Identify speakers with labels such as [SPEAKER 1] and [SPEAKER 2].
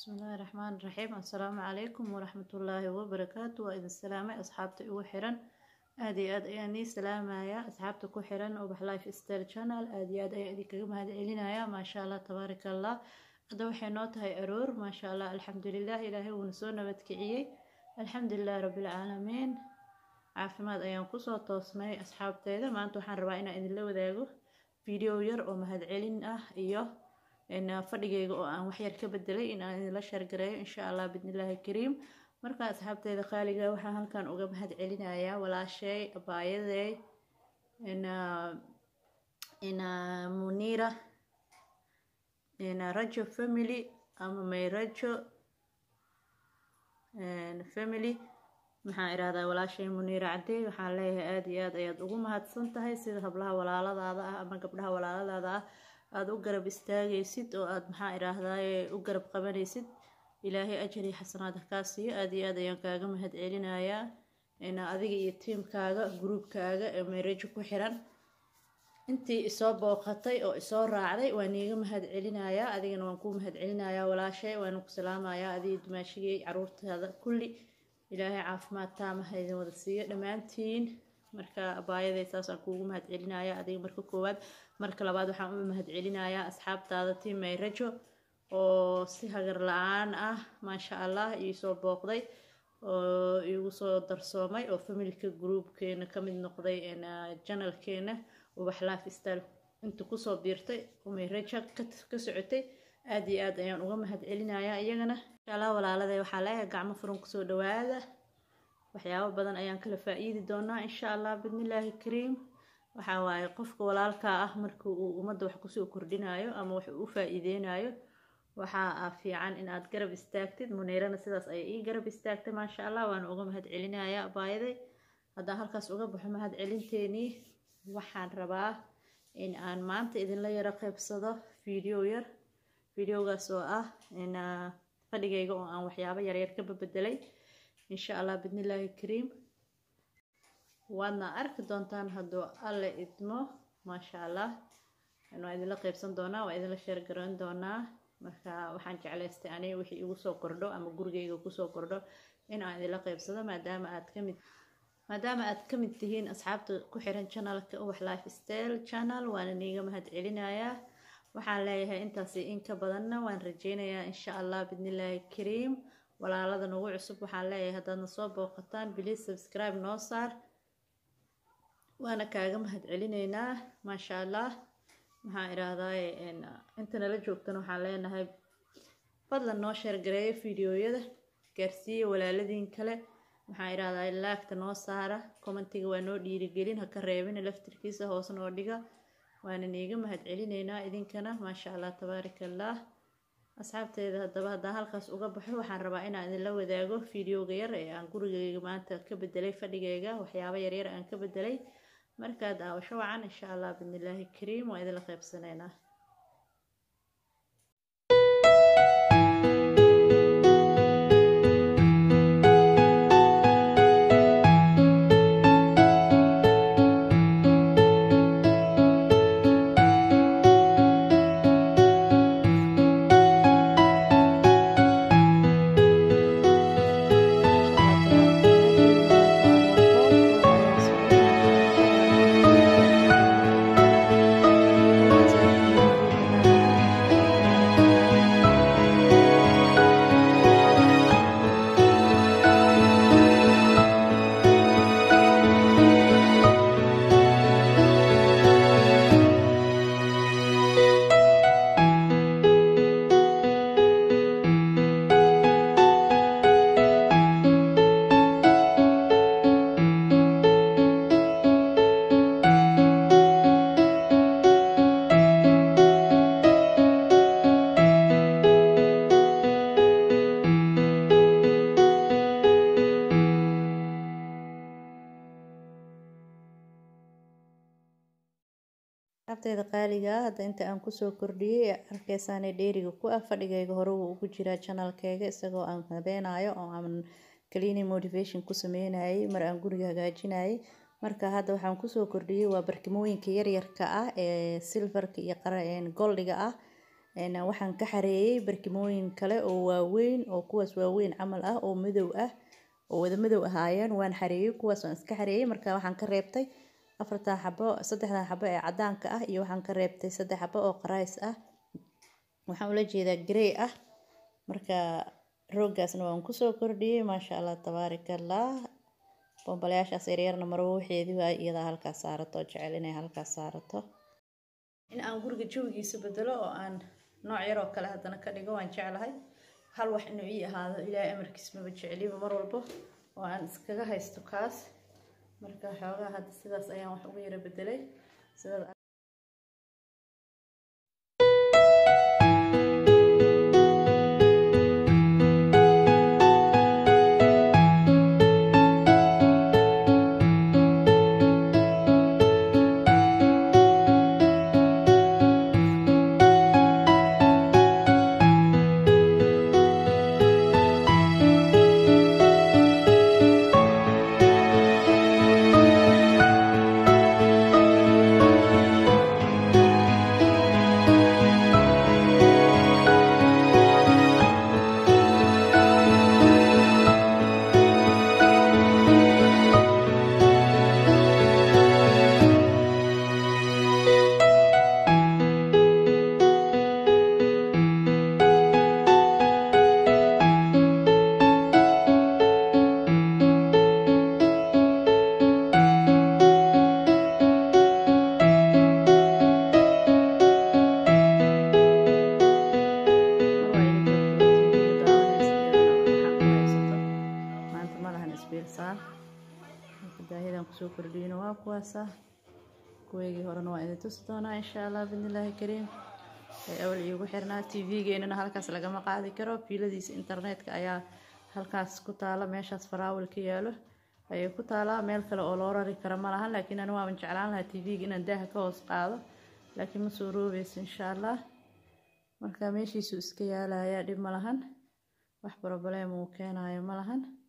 [SPEAKER 1] bismillaahi raxmaan raxiim assalaamu calaykum waraxmatullaahi wabarakaatu waa idin salaamay asxaabta igu xiran aada iyo aad ayaan nii salaamaya asxaabta ku xiran ubax life style channel aada iyo aad ayaan idinkaga mahad celinaya maasha allah tabaaraka allah hadda waxay noo tahay aroor maasha allah alxamdulilah ilaahay wuuna soo nabadkiciyey alxamdulilahi rabbilcaalamiin caafimaad ayaan kusoo toosnay asxaabteeda maanta waxaan rabaa inaan idinla wadaago video yar oo mahad celin ah iyo fadhigeyga oo aan waxyar ka bedelay in aan idinla sheergareeyo insha allah bidnillaahi kariim marka asxaabteeda qaaliga waxaan halkan uga mahad celinayaa walaashay abaayaday muniira rajo family ama may rajo family maxaan irahdaa walaashay muniira cadey waxaan leeyahay aada iyo aad ayaad ugu mahadsan tahay sida hablaha walaaladaada ah ama gabdhaha walaaladaada ah aada u garab istaagaysid oo aada maxaa irahdaye u garab qabanaysid ilaahay ajar iyo xasanaad kaa siiyo aada iyo aad ayaan kaaga mahad celinayaa adiga iyo tiimkaaga gruubkaaga ee meerajo ku xiran intii isoo booqatay oo isoo raacday waan iiga mahad celinayaa adigana waan kuu mahad celinayaa walaashay waana ku salaamayaa adiga dumaashigay caruurtaada kulli ilaahay caafimaad taama ha idin wada siiyo dhammaantiin marka abaayaday saasaan kuugu mahad celinaya adiga marka koowaad marka labaad waxaan u mahad celinayaa asxaabtaada tiim mayrajo oo si hagar la-aan ah maasha allah iisoo booqday oo iigu soo darsoomay oo familka groupkeena kamid noqday janalkeena ubax life style inta kusoo biirtay oo mayrajo ka socotay aada iyo aad ayaan uga mahad celinayaa iyagana insha allah walaaladay waxaa leeyahay gacmo furan kusoo dhawaada waxyaabo badan ayaan kala faa-iidi doonaa insha allah bidnillaahi kariim waxaa waaye qofka walaalkaa ah marka uu ummadda wax kusoo kordhinayo ama wax uu u faa-iideynayo waxaa fiican in aad garab istaagtid muniirana sidaas ayay ii garab istaagtay maasha allah waana uga mahad celinayaa abaayaday haddaan halkaas uga baxo mahad celinteenii waxaan rabaa in aan maanta idinla yaro qeybsado video yar videogaas oo ah in fadhigayga oo aan waxyaabo yaryar ka babedelay insha allah bidnillaahi kariim waadna arki doontaan hadduu alle idmo maasha allah waa idinla qeybsan doonaa waa idinla sheergaroyn doonaa marka waxaan jeclaystay aniga wixii igu soo kordho ama gurigeyga kusoo kordho in aan idinla qeybsado maadaama aad kamid maadaama aad ka mid tihiin asxaabta ku xiran channelka ubax life style channel waana niiga mahad celinayaa waxaan leeyahay intaasi in ka badanna waan rajeynayaa insha allah bidnillaahi kariim walaalada nagu cusub waxaan leeyahay haddaadna soo booqataan biliis subscribe noo saar waana kaaga mahad celineynaa maasha allah maxaan idhaahdaye inta nala joogtana waxaan leenahay fadlan noo sheergareeya fideoyada gaarsiiya walaaladiin kale maxaan idhahdaa laagta noo saara commentiga waa noo dhiirigelin haka reebina laftirkiisa hoos noo dhiga waana niiga mahad celineynaa idinkana maasha allah tabaaraka allah asxaabteeda haddaba haddaan halkaas uga baxo waxaan rabaa inaan idinla wadaago fideoga yar ee aan gurigeyga maanta ka bedelay fadhigeyga waxyaabo yaryar aan ka bedelay markaa daawasho wacan insha allah bidnillaahi kariim waa idinla qeybsaneynaa abteeda qaaliga hadda inta aan kusoo kordhiyey arkeysaane dheeriga ku ah fadhigayga hore wuu ugu jiraa janalkeyga isagoo aan habeenayo oo aan cleaning motivation ku sameynayay mar aan guriga hagaajinayay marka hadda waxaan kusoo kordhiyey waa barkimooyinka yaryarka ah ee silverka iyo goldiga ah waxaan ka xareeyey barkimooyin kale oo waaweyn oo kuwaas waaweyn camal ah oo madow ah oo wada madow ahaayeen waan xareeyey kuwaas waan iska xareeyey marka waxaan ka reebtay afartan xabo saddexdan xabo ee cadaanka ah iyo waxaan ka reebtay saddex xabo oo qarays ah waxaan ula jeedaa grey ah marka rooggaasna waan kusoo kordhiyey maasha allah tabaaraka allah bombalayaashaas yaryarna marwo waxeedii waa iyadaa halkaas saarato oo jecel inay halkaas saarato in aan guriga jawigiisa bedelo oo aan nooc yar oo kale haddana ka dhigo waan jeclahay hal wax inuu ii ahaado ilaahay amarkiis maba jeceliba mar walbo oo aan iskaga haysto kaas marka xoogaa hadda sidaas ayaan wax uga yara bedelay sidaad daahidan kusoo kordhiyona waa kuwaasa kuweygii horena waa idin tusi doonaa insha allah bidnillaahi kariim ee awal iigu xirnaa t v-geenana halkaas lagama qaadi karo fiiladiisa internetka ayaa halkaas ku taala meeshaas faraawil ka yaalo ayay ku taalaa meel kale oo loo rari karo ma lahan laakiin ani waaban jeclaan lahaa t v-ga inaan daaha ka hoos qaado laakiin ma soo roobeyso insha allah marka meeshiisuu iska yaalayaa dhib ma lahan wax broblem uu keenayo ma lahan